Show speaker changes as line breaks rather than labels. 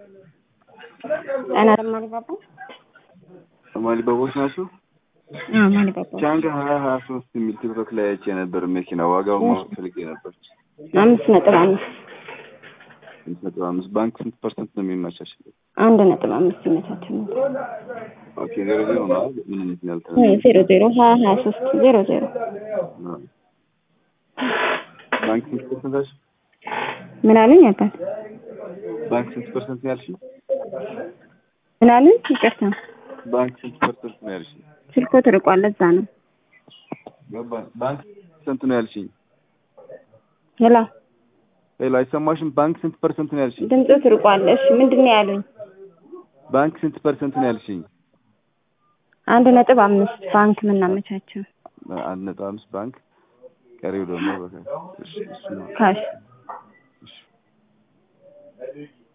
ጣና ማሊባባ
ማሊባቦች ናቸው።
አዎ ማሊባባ
ቻንጋ ሀያ ሀያ ሶስት የሚል ቲክቶክ ላይ አይቼ ነበር። መኪና ዋጋው ማወቅ ፈልጌ ነበር።
አምስት ነጥብ አምስት
ስንት ነጥብ አምስት ባንክ ስንት ፐርሰንት ነው የሚመቻችለው?
አንድ ነጥብ አምስት ይመቻቸው ነው።
ኦኬ ዜሮ ዜሮ ነው አይደል? ምን አይነት ነው ያልተረ
ዜሮ ዜሮ ሀያ ሀያ ሶስት ዜሮ ዜሮ
ባንክ ስንት ፐርሰንት አልሽ?
ምን አሉኝ አባት
ባንክ ስንት ፐርሰንት ነው ያልሽኝ?
ምን አሉኝ? ይቅርታ
ባንክ ስንት ፐርሰንት ነው ያልሽኝ?
ስልኮ ትርቋል። ለዛ ነው
ገባኝ። ባንክ ስንት ነው ያልሽኝ?
ሄላ
ሄሎ አይሰማሽም? ባንክ ስንት ፐርሰንት ነው ያልሽኝ?
ድምፁ ትርቋል። እሺ ምንድን ነው ያሉኝ?
ባንክ ስንት ፐርሰንት ነው ያልሽኝ?
አንድ ነጥብ አምስት ባንክ ምናመቻቸው
አንድ ነጥብ አምስት ባንክ ቀሪው ደግሞ በቃ እሺ እሱ ነው።
ካሽ
እሺ